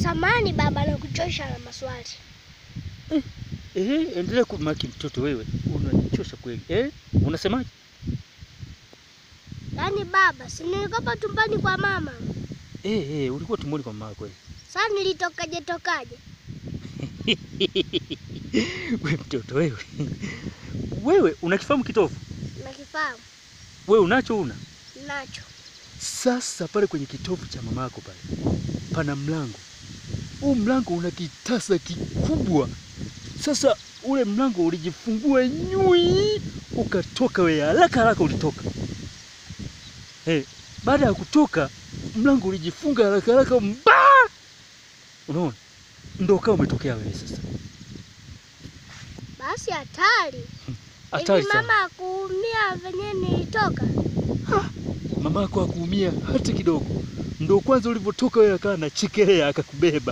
Samani baba, nakuchosha na maswali. Eh, endelea kumaki mtoto wewe. Unanichosha kweli. Eh? Unasemaje? Yaani baba, si nilikopa tumbani kwa mama. Eh, eh, ulikuwa tumboni kwa mama kweli. Sasa nilitokaje tokaje? Wewe mtoto wewe. Wewe unakifahamu kitovu? Nakifahamu. Wewe unacho una? Nacho. Sasa pale kwenye kitovu cha mamako pale pana mlango. Huu mlango una kitasa kikubwa. Sasa ule mlango ulijifungua nyui, ukatoka wewe, haraka haraka ulitoka. Eh, baada ya kutoka mlango ulijifunga haraka haraka mba. Unaona? Ndio kama umetokea wewe sasa. Basi hatari. Hatari Hivi sana. mama akuumia venye nilitoka? Mamako hakuumia hata kidogo. Ndio kwanza ulivyotoka wewe akawa anachekelea akakubeba.